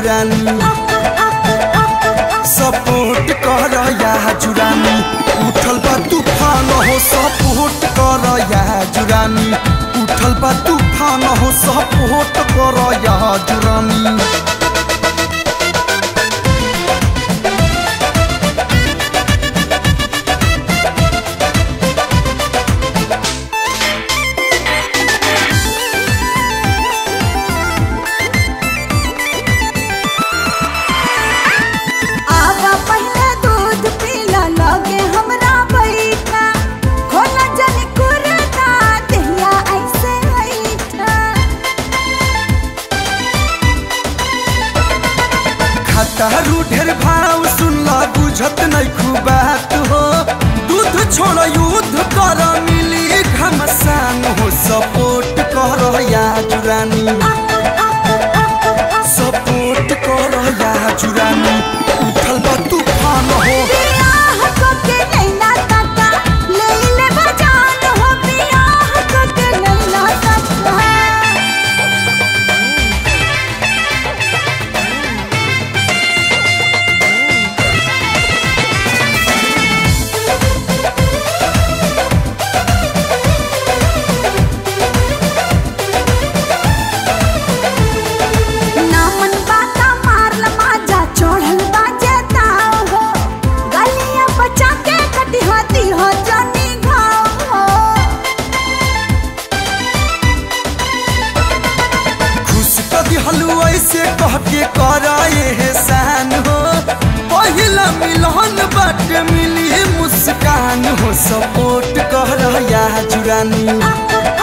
जुरानी support कर या जुरानी उठल बा तूफान हो सपोर्ट कर या जुरानी उठल बा तूफान हो सपोर्ट कर या जुरानी आवा पहले दूध पीला लगे हमरा बैठा खोला जन कुरता दहिया ऐसे बैठा खतरू ढेर भाव सुनला बुझत नहीं खूबात हो दूध छोड़ युद्ध कर मिली घमसान हो सपोर्ट कर या जुरानी सपोर्ट कर या जुरानी उठल बा तूफान हो बियाह को के नैना काका ले ले बजान हो बियाह को के नैना काका नामन बाता मारल माजा चढ़ल बाजे ताव हो गलिया बचा के कटी हाथी हो जानी घाव हो खुश कदी हलवा ऐसे कह के करा एहसान हो पहिला मिलन बाट मिली मुस्कान हो सपोर्ट कर या जुरानी